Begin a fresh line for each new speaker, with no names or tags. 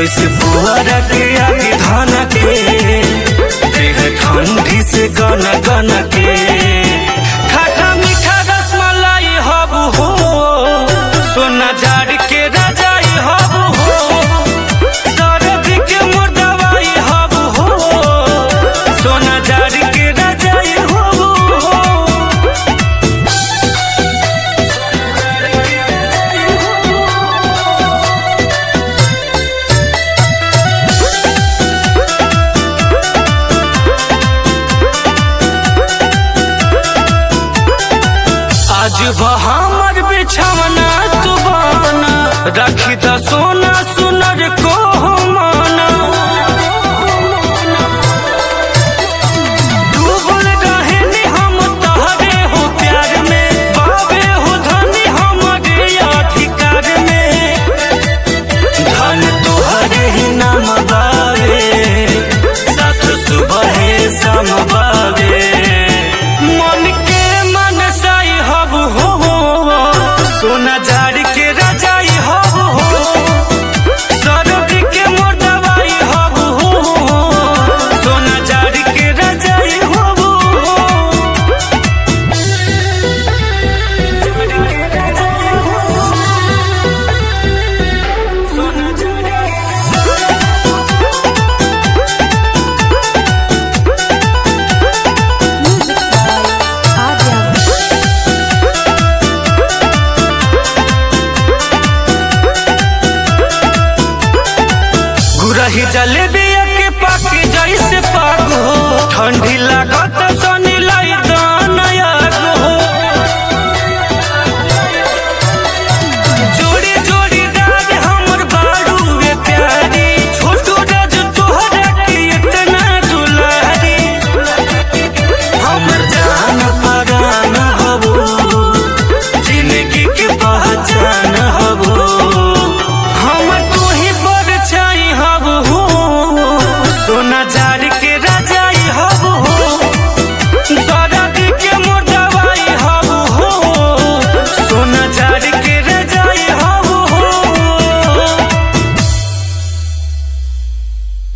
जैसे पुअरा के आगे धान के देह ठंडी से गन गन के खट्टा मीठा रसमलाई हबू हो सोना झाड़ के रजाई हबू हो सरद के मोर दवाई हबू हो सोना झाड़ के रजाई हबू हो आज हमर बिछवना तू बना रखी द सोना